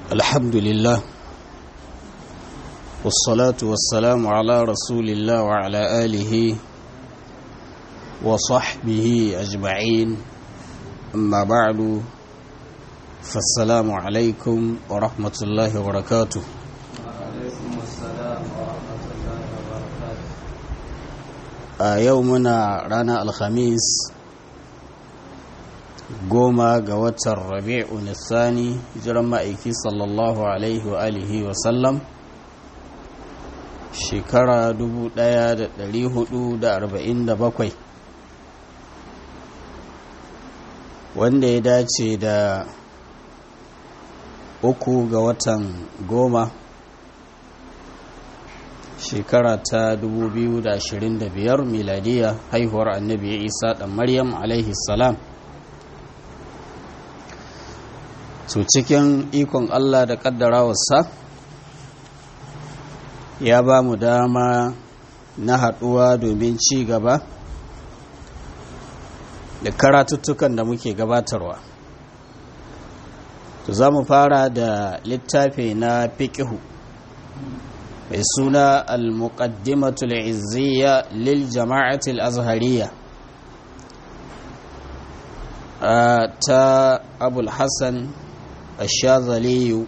الحمد لله والصلاة والسلام على رسول الله وعلى آله وصحبه أجمعين أما بعد فالسلام عليكم ورحمة الله وبركاته وعليكم السلام ورحمة الله وبركاته a yau muna ranar alhamis goma ga watan rabi'u nisani jiran ma'aiki sallallahu alaihi wa alihi wa sallam shekara 1447 wanda ya dace da uku ga watan goma shekara ta 2025 miladiya haihuwar annabi isa dan maryam alaihi salam so cikin ikon allah da kaddarawarsa ya ba mu dama na haɗuwa domin ci gaba da karatuttukan da muke gabatarwa to za mu fara da littafi na fiƙihu mai suna al-muqaddimatul izziya lil jama'atul azhariya ta abul hassan ashazaliyu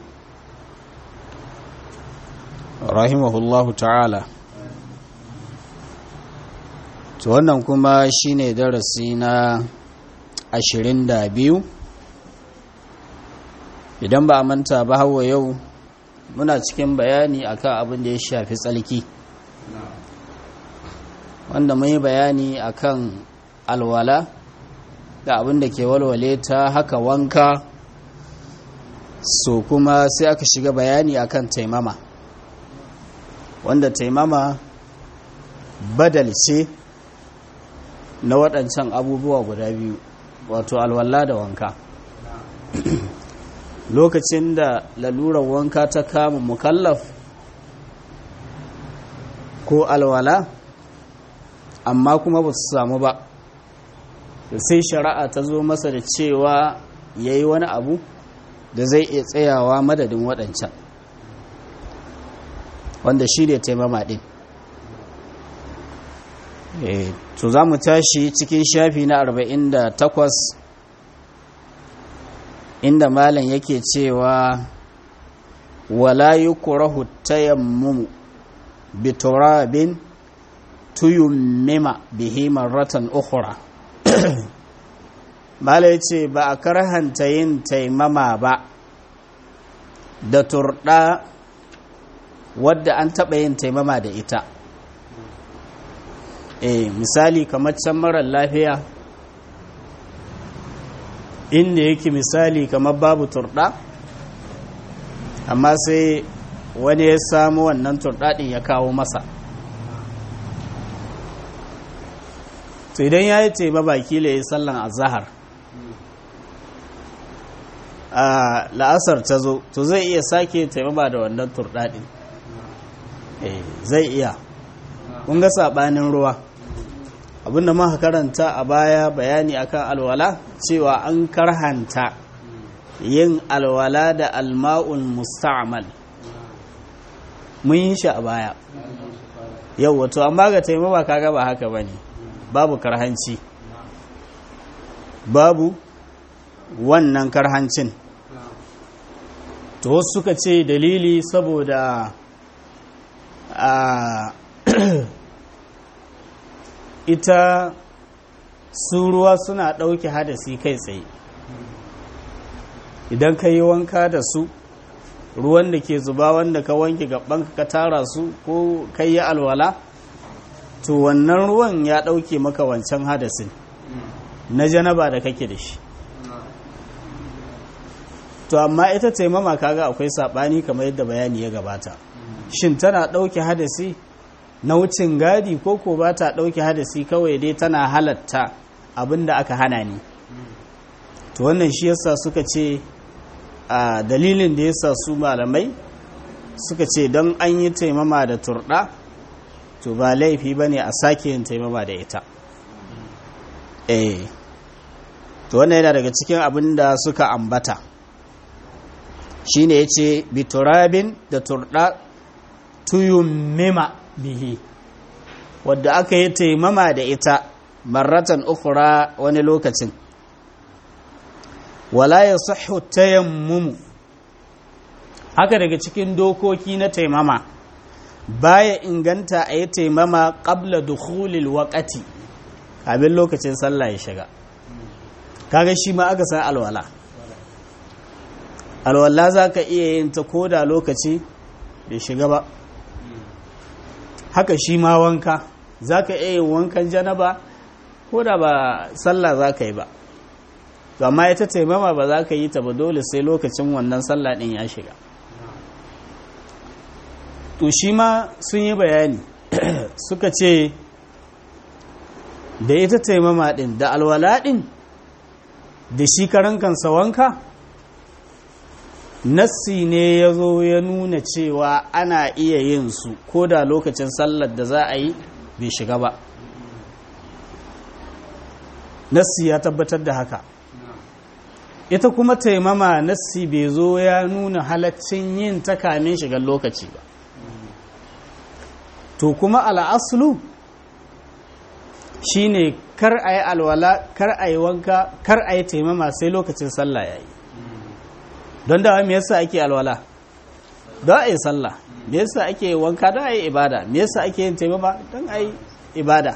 rahimahullahu ta'ala to wannan kuma shine darasi na 22 idan ba a manta ba hawa yau muna cikin bayani akan abin da ya shafi tsalki wanda mun yi bayani akan alwala da abin da ke walwale ta haka wanka so kuma sai aka shiga bayani akan taimama wanda taimama badal ce na waɗancan abubuwa guda biyu wato alwala da wanka lokacin da lalurar wanka ta kama mukallaf ko alwala amma kuma ba su samu ba sai shari'a ta zo masa da cewa ya yi wani abu da zai iya tsayawa madadin waɗancan wanda shi ne taimama ɗin to za mu tashi cikin shafi na 48 inda malam yake cewa wala yukrahu tayammumu bi turabin tuyummima bihi marratan ukhra malam yace ba a karhanta yin taimama ba da turda wadda an taɓa yin taimama da ita eh misali kamar can marar lafiya inda yake misali kamar babu turɗa amma sai wani ya samu wannan turɗaɗin ya kawo masa to idan ya yi teba baki la yi sallan azahar a la'asar ta zo to zai iya sake taimama da wannan turɗaɗin zai iya kun ga saɓanin ruwa abinda muka karanta a baya bayani akan alwala cewa an karhanta yin alwala da alma'ul musta'mal mun yi shi a baya yau wato amma ga taimama kaga ba haka bane babu karhanci babu wannan karhancin to wasu suka ce dalili saboda a ita su ruwa suna ɗauke hadasi kai tsaye idan ka yi wanka da su ruwan da ke zuba wanda ka wanke gaban ka tara su ko ka yi alwala to wannan ruwan ya ɗauke maka wancan hadasin na janaba da kake da shi to amma ita taimama kaga akwai saɓani kamar yadda bayani ya gabata shin tana ɗauke hadasi na wucin gadi ko ko ba ta ɗauke hadasi kawai dai tana halatta abin da aka hana ni to wannan shi yasa suka ce a dalilin da yasa su malamai suka ce don an yi taimama da turɗa to ba laifi ba ne a sake yin taimama da ita eh to wannan yana daga cikin abin da suka ambata shine yace biturabin da turda tuyummima bihi wadda aka yi taimama da ita marratan ukura wani lokacin wala ya sahu tayammumu haka daga cikin dokoki na taimama baya inganta a yi taimama ƙabla dukhulil waƙati abin lokacin sallah ya shiga kaga shi ma aka san alwala alwala za ka iya yin ta koda lokaci bai shiga ba haka shi ma wanka za ka iya yin wankan janaba ko da ba sallah za ka yi ba to amma ita taimama ba za ka yi ta ba dole sai lokacin wannan sallah ɗin ya shiga to shi ma sun yi bayani suka ce da ita taimama ɗin da alwala ɗin da shi karan kansa wanka nassi ne ya zo ya nuna cewa ana iya yin su ko da lokacin sallar da za a yi bai shiga ba nassi ya tabbatar da haka ita kuma taimama nassi bai zo ya nuna halaccin yin ta kamin shigar lokaci ba to kuma al'aslu shine kar a yi alwala kar a yi wanka kar a yi taimama sai lokacin sallah ya yi don da me yasa ake alwala don a yi sallah me yasa ake wanka don a yi ibada me yasa ake yin taimama don a yi ibada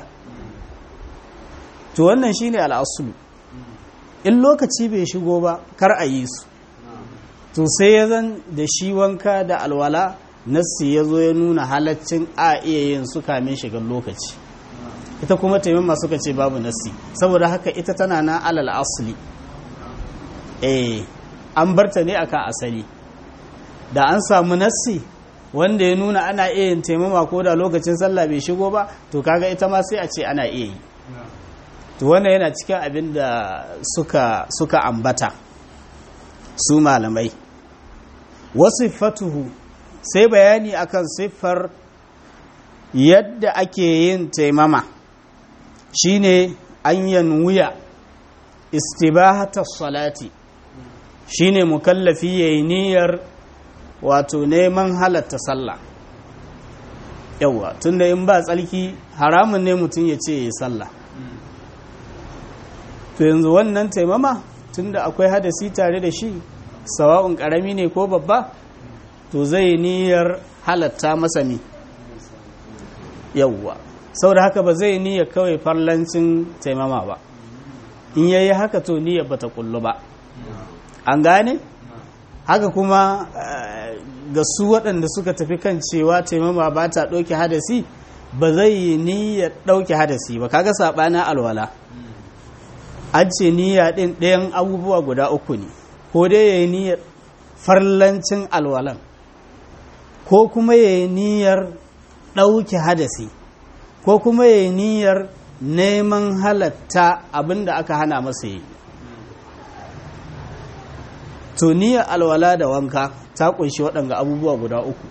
to wannan shine al'asulu in lokaci bai shigo ba kar a yi su to sai ya zan da shi wanka da alwala nassi ya zo ya nuna halaccin a iya yin su kamin shigar lokaci ita kuma taimama suka ce babu nassi saboda haka ita tana na alal asali eh an barta ne akan asali da an samu nassi wanda ya nuna ana iya yin taimama ko da lokacin sallah bai shigo ba to kaga ita ma sai a ce ana iya yi to wannan yana cikin abin da suka suka ambata su malamai wasu fatuhu sai bayani akan siffar yadda ake yin taimama shine an yanwuya istibahatar salati shine mukallafi yayi niyyar wato neman halatta sallah yawa tunda in ba tsalki haramun ne mutum ya ce ya sallah to yanzu wannan taimama tunda akwai hadasi tare da shi sawa'un karami ne ko babba to zai niyyar halatta masa mi yawwa saboda haka ba zai niyyar kawai farlancin taimama ba in yayi haka to niyyar bata kullu ba an gane haka kuma ga su waɗanda suka tafi kan cewa taimama ba ta ɗauke hadasi ba zai yi niyyar ɗauke hadasi ba kaga saɓana alwala an ce niyya ɗin ɗayan abubuwa guda uku ne ko dai ya yi niyyar farlancin alwalan ko kuma ya yi niyyar ɗauke hadasi ko kuma ya yi niyyar neman halatta abinda aka hana masa yi to niyyar alwala da wanka ta kunshi waɗanga abubuwa guda uku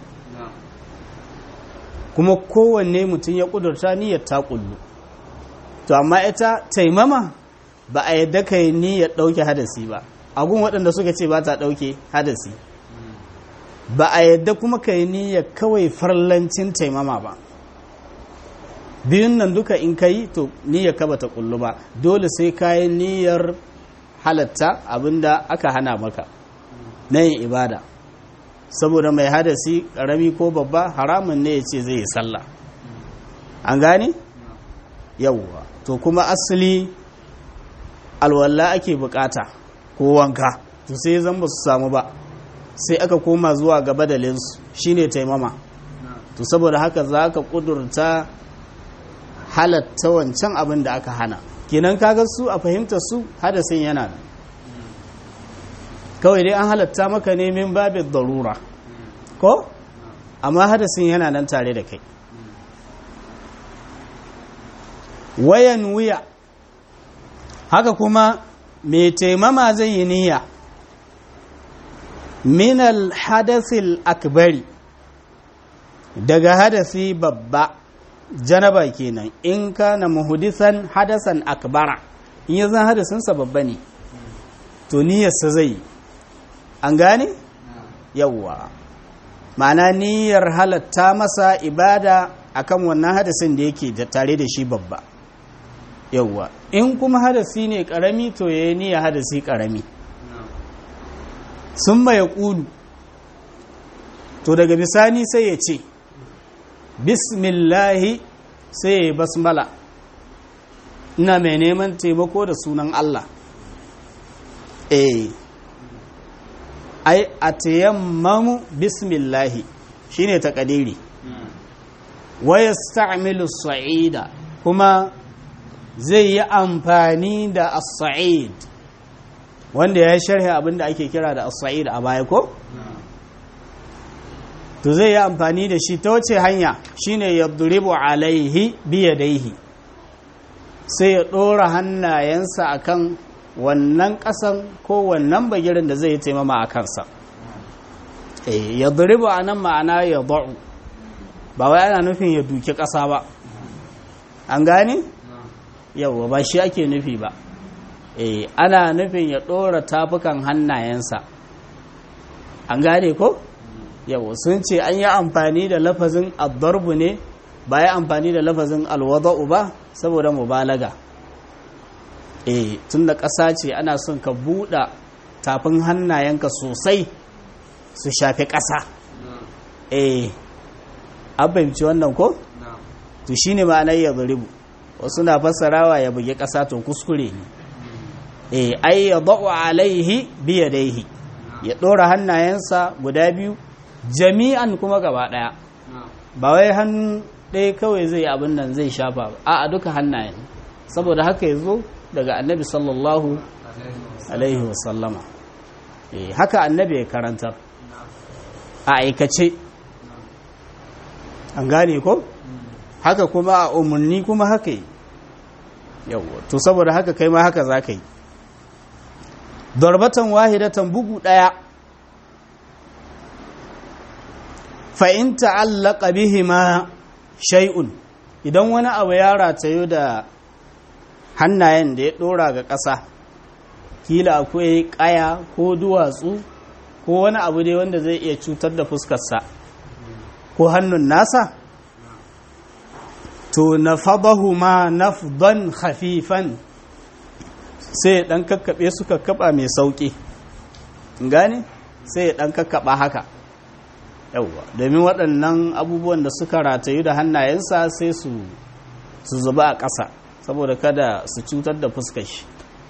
kuma kowanne mutum ya ƙudurta niyyar ta ƙullu to amma ita taimama ba a yadda ka yi niyyar ɗauke hadasi ba agun waɗanda suka ce ba ta ɗauke hadasi ba a yadda kuma ka yi niyyar kawai farlancin taimama ba biyun nan duka in ka yi to niyyar ka bata kullu ba dole sai ka yi niyyar halatta abinda aka hana maka na yin ibada saboda mai hadasi ƙarami ko babba haramun ne ya ce zai yi sallah an gane yawwa to kuma asali alwala ake bukata ko wanka to sai zan ba su samu ba sai aka koma zuwa ga badalinsu shine taimama to saboda haka za ka kudurta halatta wancan abin da aka hana kenan kaga su a fahimta su hadasin yana nan kawai dai an halatta maka ne min babin darura ko amma hadasin yana nan tare da kai wayan wuya haka kuma mai taimama zai yi niyya minal hadasil akbari daga hadasi babba janaba kenan in kana muhudisan hadasan akbara in ya zan hadasinsa babba ne to niyyarsa zai yi an gane yawwa ma'ana niyyar halatta masa ibada akan wannan hadasin da yake tare da shi babba yawwa in kuma hadasi ne karami to ya yi niyyar hadasi karami sun ya ƙulu to daga bisani sai ya ce bismillahi sai ya yi basmala ina mai neman taimako da sunan Allah eh ai a tayammamu bismillahi shine takadiri wa yasta'milu sa'ida kuma zai yi amfani da as-sa'id wanda ya sharhi abinda ake kira da as-sa'id a baya ko to zai yi amfani da shi ta wace hanya shine yadribu alaihi biyadaihi sai ya ɗora hannayensa akan wannan ƙasan ko wannan bagirin da zai yi taimama a kansa ya duribu a nan ma'ana ya ba'u ba wai ana nufin ya duki ƙasa ba an gane? yau ba shi ake nufi ba ana nufin ya ɗora tafukan hannayensa an gane ko? yau sun ce an yi amfani da lafazin addarbu ne ba ya amfani da lafazin alwada'u ba saboda mubalaga eh tun da ƙasa ce ana son ka buɗa tafin hannayenka sosai su shafi ƙasa eh abinci wannan ko to shine ma'anar ya zuribu wasu na fassarawa ya bugi ƙasa to kuskure ne eh ai ya da'u alaihi biyadaihi ya ɗora hannayensa guda biyu jami'an kuma gaba ɗaya ba wai hannu ɗaya kawai zai abin nan zai shafa ba a duka hannayen saboda haka ya zo daga annabi sallallahu alaihi wasallama haka annabi ya karantar a aikace an gane ko haka kuma a umarni kuma haka yi yawwa to saboda haka kai ma haka za ka yi darbatan wahidatan bugu ɗaya fa'in ta'allaka bihima shay'un idan wani abu ya ratayo da hannayen da ya ɗora ga ƙasa kila akwai ƙaya ko duwatsu ko wani abu dai wanda zai iya cutar da fuskarsa ko hannun nasa to na fabahu ma nafdan hafifan sai ɗan kakkaɓe su kakkaɓa mai sauƙi gane sai ɗan kakkaɓa haka yauwa domin waɗannan abubuwan da suka ratayu da hannayensa sai su zuba a ƙasa saboda kada su cutar da fuskar shi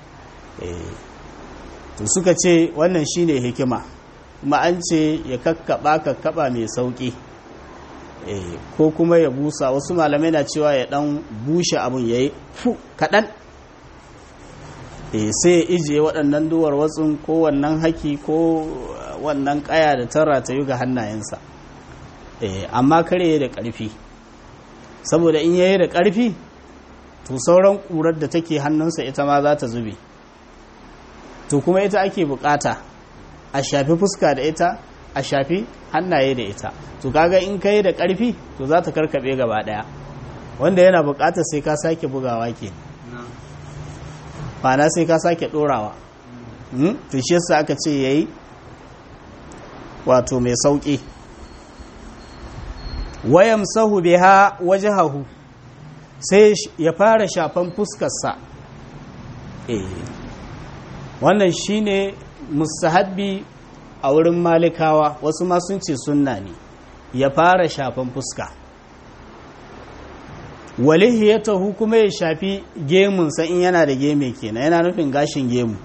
to suka ce wannan shine hikima kuma an ce ya kakkaba kakkaba mai sauki ko kuma ya busa wasu malamai na cewa ya dan bushe abun yayi fu kadan sai ya ijiye waɗannan duwar watsun ko wannan haki ko wannan ƙaya da tara ta yi ga hannayensa amma kare da ƙarfi saboda in yayi da ƙarfi to sauran ƙurar da take hannunsa ita ma za ta zube to kuma ita ake bukata a shafi fuska da ita a shafi hannaye da ita to kaga in kai da ƙarfi to za ta karkaɓe gaba ɗaya wanda yana bukatar sai ka sake bugawa ke na sai ka sake ɗorawa to shi yasa aka ce yayi wato mai sauƙi wayamsahu biha wajhahu sai ya fara shafan fuskarsa eh wannan shine mustahabbi a wurin malikawa wasu ma sun ce sunna ne ya fara shafan fuska walihiyatahu kuma ya shafi gemunsa in yana da geme kenan yana nufin gashin gemu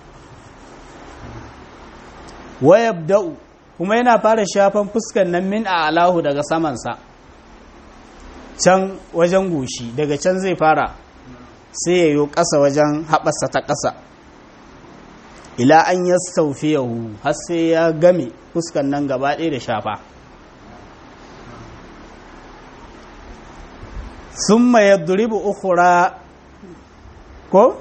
wayabda'u kuma yana fara shafan fuskan nan min a alahu daga samansa can wajen goshi daga can zai fara sai ya yi ƙasa wajen haɓasa ta ƙasa ila an ya yahu har sai ya game fuskan nan gaba ɗaya da shafa sun ya duribu ukura ko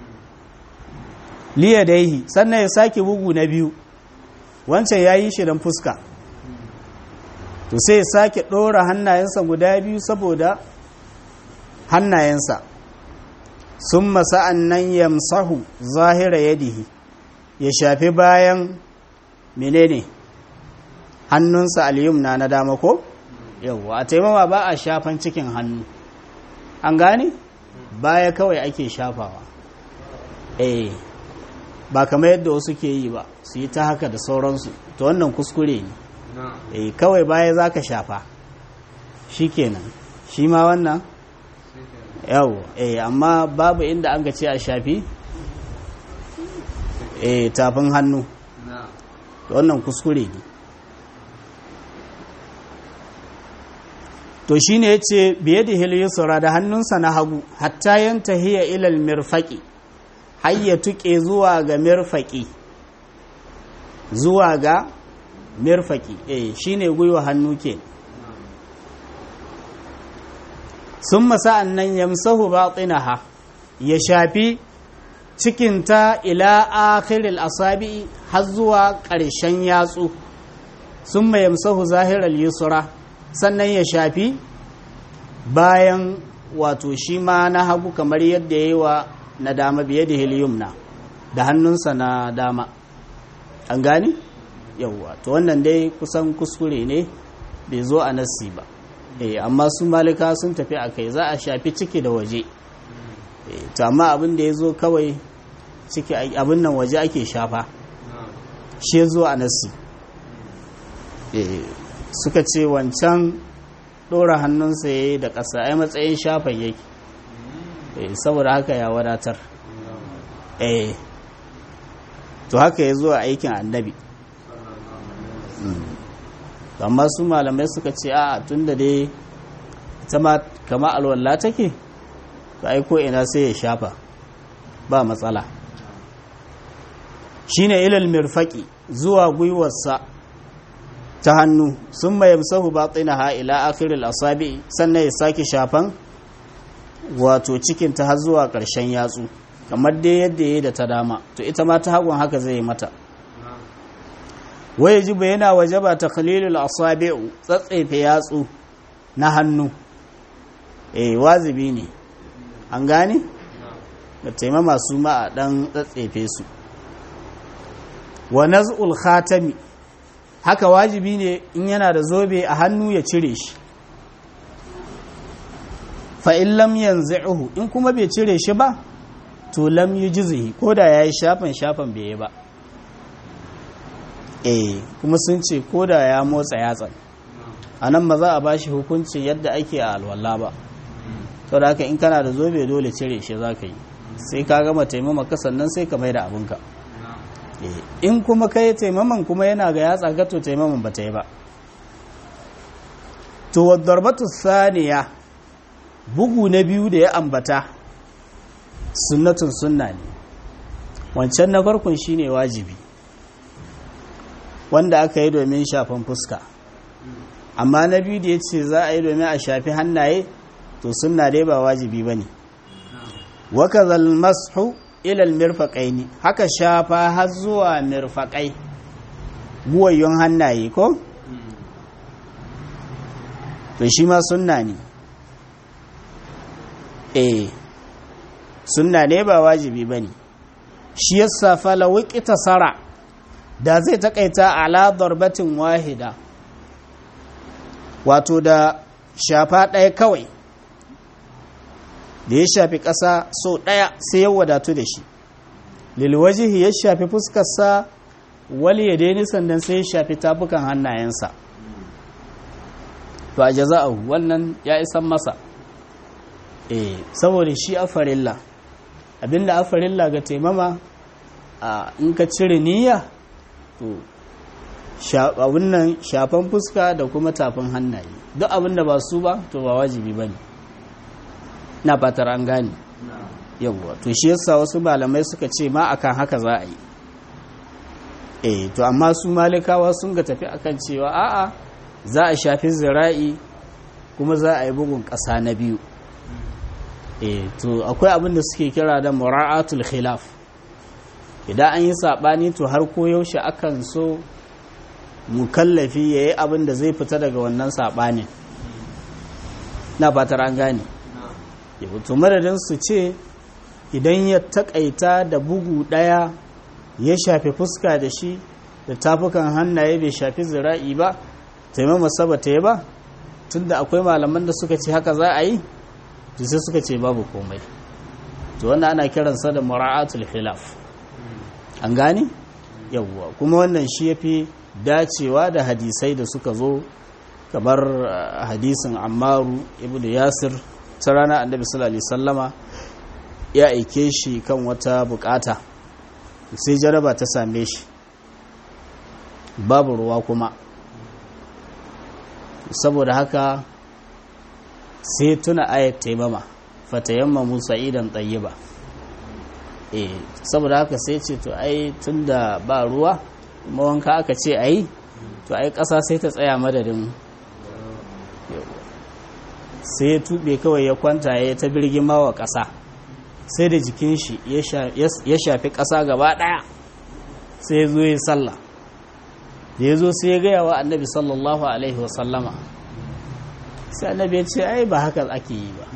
liya daihi sannan ya sake bugu na biyu wancan ya yi shi don fuska to sai ya sake ɗora hannayensa guda biyu saboda hannayensa sun masa'an nan yamsahu zahira yadihi ya shafi bayan menene hannunsa al-yumna na dama ko yawwa a taimama ba a shafan cikin hannu an gane baya kawai ake shafawa eh ba kamar yadda wasu ke yi ba su yi ta haka da sauransu to wannan kuskure ne eh kawai baya za ka shafa shi kenan shi ma wannan yau eh amma babu inda an ce a shafi eh tafin hannu to wannan kuskure ne to shine yace biye da hilyusra da hannunsa na hagu hatta yantahiya ilal mirfaqi har ya tuke zuwa ga mirfaqi zuwa ga mirfaqi eh shine gwiwa hannu ke summa sa'annan yamsahu batinaha ya shafi cikinta ila akhiril asabi har zuwa ƙarshen yatsu summa yamsahu zahiral yusra sannan ya shafi bayan wato shi ma na hagu kamar yadda ya yi wa na dama biye da heliumna da hannunsa na dama an gani yauwa to wannan dai kusan kuskure ne bai zo a nassi ba eh amma su malika sun tafi a kai za a shafi ciki da waje to amma abin da ya zo kawai ciki abin nan waje ake shafa shi zo a nassi suka ce wancan ɗora hannunsa ya yi da ƙasa ai matsayin shafan yake saboda haka ya wadatar eh to haka ya zo a aikin annabi amma su malamai suka ce a tun da dai ta ma kama alwallah take to ai ko ina sai ya shafa ba matsala shine ilal mirfaqi zuwa gwiwarsa ta hannu sun mai sahu ha ila akhiril asabi sannan ya sake shafan wato cikin ta har zuwa ƙarshen yatsu kamar dai yadda ya yi da ta dama to ita ma ta hagun haka zai mata waye jiba yana wajaba ta khalilul asabi'u tsatsefe yatsu na hannu eh wazibi ne an gane da taimama su ma a dan tsatsefe su wa naz'ul khatami haka wajibi ne in yana da zobe a hannu ya cire shi fa'in lam yanzu in kuma bai cire shi ba to lam yi jizihi ko da ya yi shafan shafan bai yi ba eh kuma sun ce ko da ya motsa yatsan a nan ba za a ba shi hukuncin yadda ake a alwala ba sau da haka in kana da zobe dole cire shi za ka yi sai ka gama taimama sannan sai ka mai da abinka in kuma kai taimaman kuma yana ga yatsa gato taimaman ba ta yi ba to wadarbatu saniya bugu na biyu da ya ambata sunnatun sunna ne wancan na farkon shine wajibi wanda aka yi domin shafan fuska amma na biyu da ya ce za a yi domin a shafi hannaye to sunna dai ba wajibi ba ne wakazal mashu ilal mirfaƙai haka shafa har zuwa mirfaƙai buwayyun hannaye ko? to shi ma sunna ne eh sunna ne ba wajibi ba ne shi yasa falawiki tasara da zai takaita ala darbatin wahida wato da shafa ɗaya kawai da ya shafi ƙasa so ɗaya sai ya wadatu da shi lilwajihi ya shafi fuskarsa wali ya daini sannan sai ya shafi tafukan hannayensa to a jaza'ahu wannan ya isan masa eh saboda shi a farilla abinda a farilla ga taimama a in ka cire niyya to abin nan shafan fuska da kuma tafin hannaye duk abinda ba su ba to ba wajibi ba ne na fatar an gane yawwa to shi yasa wasu malamai suka ce ma akan haka za a yi eh to amma su malikawa sun ga tafi akan cewa a'a za a shafi zira'i kuma za a yi bugun ƙasa na biyu eh to akwai abin da suke kira da mura'atul khilaf idan an yi saɓani to har ko yaushe akan so mukallafi ya yi abin da zai fita daga wannan saɓanin na fatar an gane to madadin su ce idan ya takaita da bugu daya ya shafe fuska da shi da tafukan hannaye bai shafi zira'i ba taimama saba ta yi ba tunda akwai malaman da suka ce haka za a yi sai suka ce babu komai to wannan ana kiransa da mura'atul khilaf an gane yawwa kuma wannan shi yafi dacewa da hadisai da suka zo kamar hadisin ammaru ibn yasir ta rana annabi sallallahu alaihi sallama ya aike shi kan wata bukata sai jaraba ta same shi babu ruwa kuma saboda haka sai tuna ayat taimama fatayamma musa idan tsayiba eh saboda haka sai ce to ai tunda ba ruwa kuma wanka aka ce ai to ai ƙasa sai ta tsaya madadin sai ya tube kawai ya kwanta ya ta birgima wa ƙasa sai da jikin shi ya shafi ƙasa gaba ɗaya sai ya zo ya sallah da ya zo sai ya gaya wa annabi sallallahu alaihi wasallama sai annabi ya ce ai ba haka ake yi ba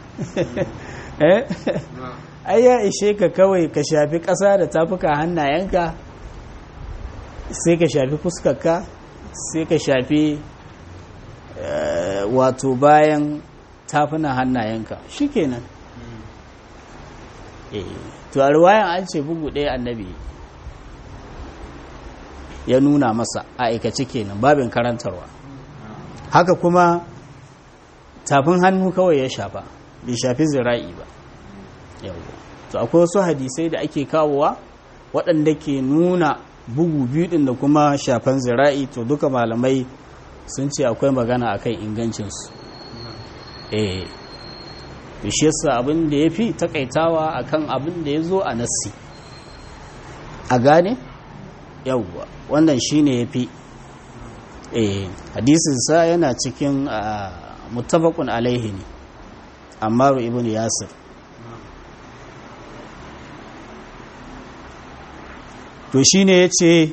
ai ya ishe ka kawai ka shafi ƙasa da tafuka hannayenka sai ka shafi fuskarka sai ka shafi wato bayan tafunan hannayenka shi kenan to a ruwayan an ce bugu ɗaya annabi ya nuna masa a aikace kenan babin karantarwa haka kuma tafin hannu kawai ya shafa bai shafi zira'i ba to akwai wasu hadisai da ake kawowa waɗanda ke nuna bugu biyu ɗin da kuma shafan zira'i to duka malamai sun ce akwai magana akan ingancinsu eh to shi yasa abin da ya fi takaitawa akan abin da ya zo a nassi a gane yawwa wannan shine ya fi eh hadisinsa yana cikin muttafaqun alaihi ne ammaru ibn yasir to shine yace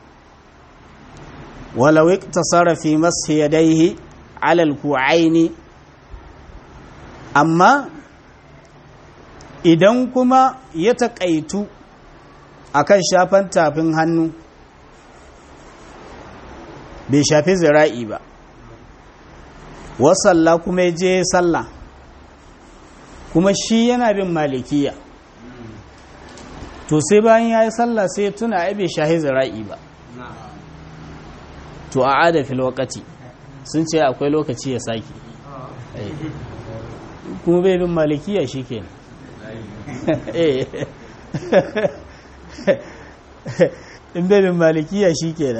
walau iktasara fi mashi yadayhi ala alku'aini amma idan kuma ya taƙaitu akan shafan tafin hannu bai shafi zira'i ba wasalla kuma ya je sallah kuma shi yana bin malikiya to sai bayan ya yi sallah sai tuna ai bai shahi zira'i ba to a ada fil wakati sun ce akwai lokaci ya sake kuma bai bin malikiya shi ke in bai bin malikiya shi ke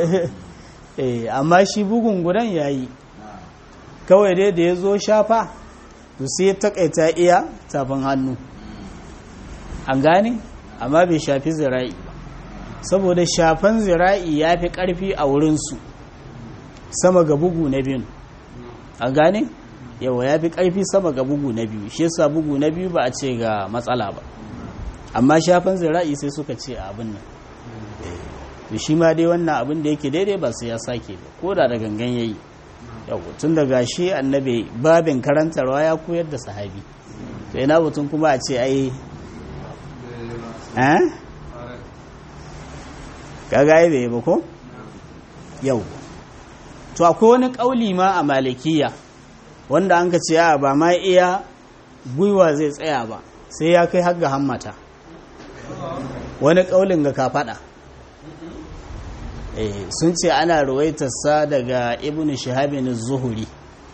amma shi bugun gudan ya yi kawai dai da ya zo shafa to sai ya takaita iya tafin hannu an gane amma bai shafi zira'i ba saboda shafan zira'i ya fi ƙarfi a wurinsu sama ga bugu na biyu an gane yawa ya fi ƙarfi sama ga bugu na biyu shi yasa bugu na biyu ba a ce ga matsala ba amma shafan zira'i sai suka ce abin nan to shi ma dai wannan abin da yake daidai ba sai ya sake ba ko da da gangan yayi yau tun daga shi annabi babin karantarwa ya koyar da sahabi to ina mutum kuma a ce ai eh kaga ai bai ba ko yau to akwai wani kauli ma a malikiya wanda an ka ce a ba ma iya gwiwa zai tsaya ba sai ya kai har ga hammata wani kaulin ga ka fada sun ce ana ruwaitarsa daga ibn shahabin zuhuri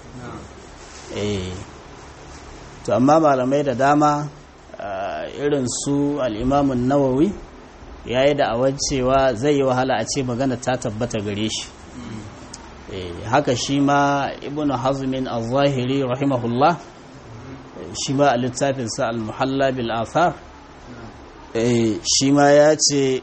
to amma malamai da dama irin su al'imamun nawawi ya yi da'awar cewa zai yi wahala a ce magana ta tabbata gare shi haka shi ma ibn hazmin al-zahiri rahimahullah shi ma a littafinsa al-muhalla bil athar shi ma ya ce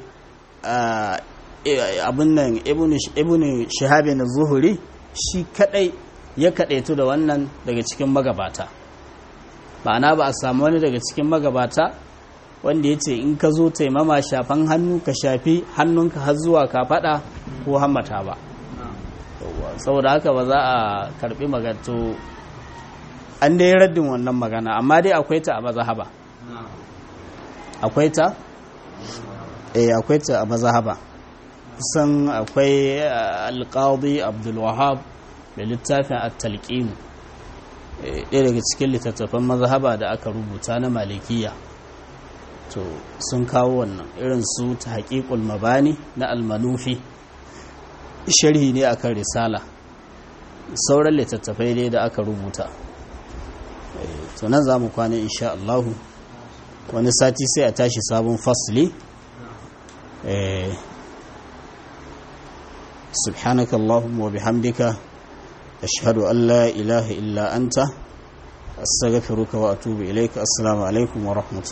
abin nan ibn shahabin zuhuri shi kadai ya kadaitu da wannan daga cikin magabata ma'ana ba a samu wani daga cikin magabata wanda ya ce in ka zo taimama shafan hannu ka shafi hannunka har zuwa ka fada ko hammata ba saboda haka ba za a karbi magato an dai raddin wannan magana amma dai akwai ta a mazahaba akwai ta eh akwai ta a mazahaba kusan akwai alƙadi abdulwahab da littafin at-talqin ɗaya daga cikin littattafan mazhaba da aka rubuta na malikiya to sun kawo wannan irin su ta haƙiƙul mabani na almanufi sharhi ne akan risala sauran littattafai ne da aka rubuta to nan za mu kwana insha Allahu wani sati sai a tashi sabon fasli سبحانك اللهم وبحمدك أشهد أن لا إله إلا أنت أستغفرك وأتوب إليك السلام عليكم ورحمة الله